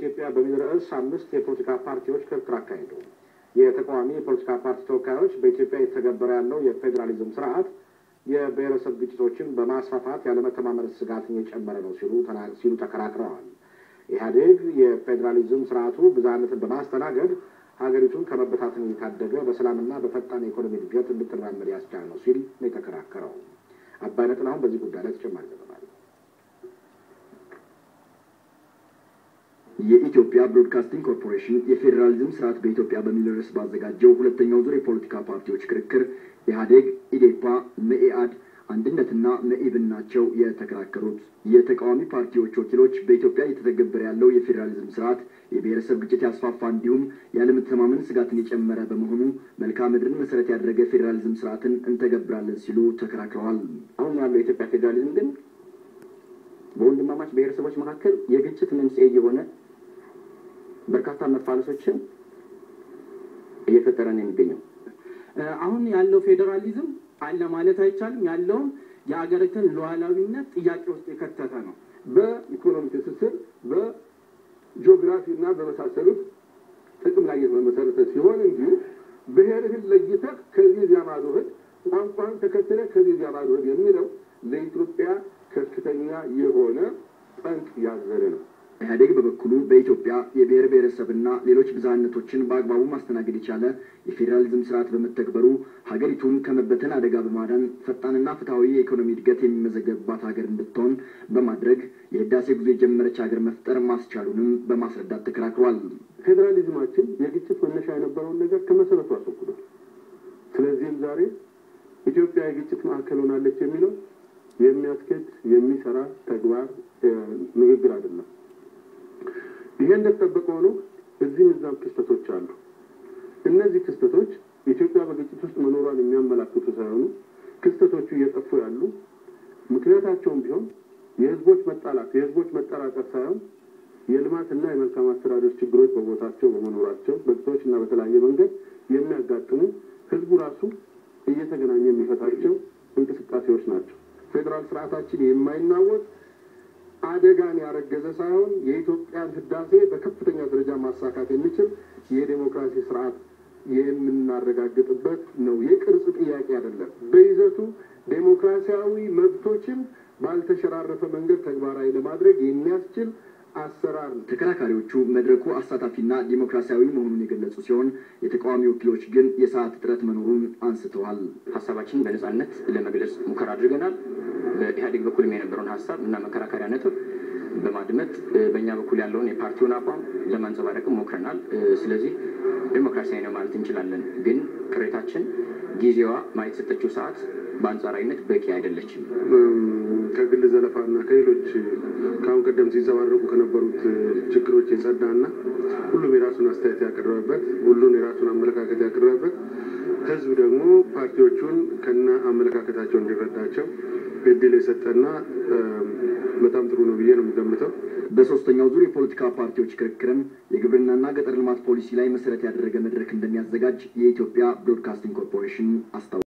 በኢትዮጵያ በሚል ርዕስ አምስት የፖለቲካ ፓርቲዎች ክርክር አካሄዱ። የተቃዋሚ የፖለቲካ ፓርቲ ተወካዮች በኢትዮጵያ የተገበረ ያለው የፌዴራሊዝም ስርዓት የብሔረሰብ ግጭቶችን በማስፋፋት ያለመተማመን ስጋትን የጨመረ ነው ሲሉ ሲሉ ተከራክረዋል። ኢህአዴግ የፌዴራሊዝም ስርዓቱ ብዝሃነትን በማስተናገድ ሀገሪቱን ከመበታተን የታደገ በሰላምና በፈጣን የኢኮኖሚ እድገት እንድትራመድ ያስቻለ ነው ሲል ነው የተከራከረው። አባይነትን አሁን በዚህ ጉዳይ ላይ ተጨማሪ ዘገባ የኢትዮጵያ ብሮድካስቲንግ ኮርፖሬሽን የፌዴራሊዝም ስርዓት በኢትዮጵያ በሚል ርዕስ ባዘጋጀው ሁለተኛው ዙር የፖለቲካ ፓርቲዎች ክርክር ኢህአዴግ፣ ኢዴፓ፣ መኢአድ፣ አንድነትና መኢብን ናቸው የተከራከሩት። የተቃዋሚ ፓርቲዎች ወኪሎች በኢትዮጵያ እየተተገበረ ያለው የፌዴራሊዝም ስርዓት የብሔረሰብ ግጭት ያስፋፋ እንዲሁም ያለመተማመን ስጋትን የጨመረ በመሆኑ መልክዓ ምድርን መሰረት ያደረገ ፌዴራሊዝም ስርዓትን እንተገብራለን ሲሉ ተከራክረዋል። አሁን ያለው የኢትዮጵያ ፌዴራሊዝም ግን በወንድማማች ብሔረሰቦች መካከል የግጭት መንስኤ የሆነ በርካታ መፋለሶችን እየፈጠረ ነው የሚገኘው። አሁን ያለው ፌዴራሊዝም አለ ማለት አይቻልም። ያለውም የአገሪቱን ሉዓላዊነት ጥያቄ ውስጥ የከተተ ነው። በኢኮኖሚ ትስስር፣ በጂኦግራፊ እና በመሳሰሉት ጥቅም ላይ የተመሰረተ ሲሆን እንጂ ብሔርህን ለይተህ ከዚህ እዚያ ማዶ ሂድ፣ ቋንቋን ተከትለህ ከዚህ እዚያ ማዶ ሂድ የሚለው ለኢትዮጵያ ከፍተኛ የሆነ ጠንቅ ያዘለ ነው። ኢህአዴግ በበኩሉ በኢትዮጵያ የብሔር ብሔረሰብና ሌሎች ብዝሃነቶችን በአግባቡ ማስተናገድ የቻለ የፌዴራሊዝም ስርዓት በመተግበሩ ሀገሪቱን ከመበተን አደጋ በማዳን ፈጣንና ፍትሐዊ የኢኮኖሚ እድገት የሚመዘገብባት ሀገር እንድትሆን በማድረግ የህዳሴ ጉዞ የጀመረች ሀገር መፍጠር ማስቻሉንም በማስረዳት ተከራክሯል። ፌዴራሊዝማችን የግጭት መነሻ የነበረውን ነገር ከመሰረቱ አስወግዷል። ስለዚህም ዛሬ ኢትዮጵያ የግጭት ማዕከል ሆናለች የሚለው የሚያስኬድ የሚሰራ ተግባር ንግግር አይደለም። ይሄ እንደተጠበቀ ሆኖ እዚህም እዛም ክስተቶች አሉ። እነዚህ ክስተቶች ኢትዮጵያ በግጭት ውስጥ መኖሯን የሚያመላክቱ ሳይሆኑ ክስተቶቹ እየጠፉ ያሉ ምክንያታቸውም ቢሆን የህዝቦች መጣላት፣ የህዝቦች መጠራጠር ሳይሆን የልማትና የመልካም አስተዳደር ችግሮች በቦታቸው በመኖራቸው በግጭቶች እና በተለያየ መንገድ የሚያጋጥሙ ህዝቡ ራሱ እየተገናኘ የሚፈታቸው እንቅስቃሴዎች ናቸው። ፌዴራል ስርዓታችን የማይናወጥ አደጋን ያረገዘ ሳይሆን የኢትዮጵያን ህዳሴ በከፍተኛ ደረጃ ማሳካት የሚችል የዴሞክራሲ ስርዓት የምናረጋግጥበት ነው። የቅርጽ ጥያቄ አይደለም። በይዘቱ ዴሞክራሲያዊ መብቶችን ባልተሸራረፈ መንገድ ተግባራዊ ለማድረግ የሚያስችል አሰራር ነው። ተከራካሪዎቹ መድረኩ አሳታፊና ዲሞክራሲያዊ መሆኑን የገለጹ ሲሆን የተቃዋሚ ወኪሎች ግን የሰዓት እጥረት መኖሩን አንስተዋል። ሀሳባችንን በነጻነት ለመግለጽ ሙከራ አድርገናል። በኢህአዴግ በኩልም የነበረውን ሀሳብ እና መከራከሪያ ነጥብ በማድመጥ በእኛ በኩል ያለውን የፓርቲውን አቋም ለማንጸባረቅም ሞክረናል። ስለዚህ ዴሞክራሲያዊ ነው ማለት እንችላለን። ግን ቅሬታችን ጊዜዋ ማለት የሰጠችው ሰዓት በአንጻራዊነት በቂ አይደለችም። ከግል ዘለፋና ከሌሎች ከአሁን ቀደም ሲንጸባረቁ ከነበሩት ችግሮች የጸዳና ሁሉም የራሱን አስተያየት ያቀረበበት ሁሉን የራሱን አመለካከት ያቀረበበት ህዝብ ደግሞ ፓርቲዎቹን ከነ አመለካከታቸው እንዲረዳቸው እድል የሰጠና በጣም ጥሩ ነው ብዬ ነው የምገምተው። በሶስተኛው ዙር የፖለቲካ ፓርቲዎች ክርክርም የግብርናና ገጠር ልማት ፖሊሲ ላይ መሰረት ያደረገ መድረክ እንደሚያዘጋጅ የኢትዮጵያ ብሮድካስቲንግ ኮርፖሬሽን አስታውቋል።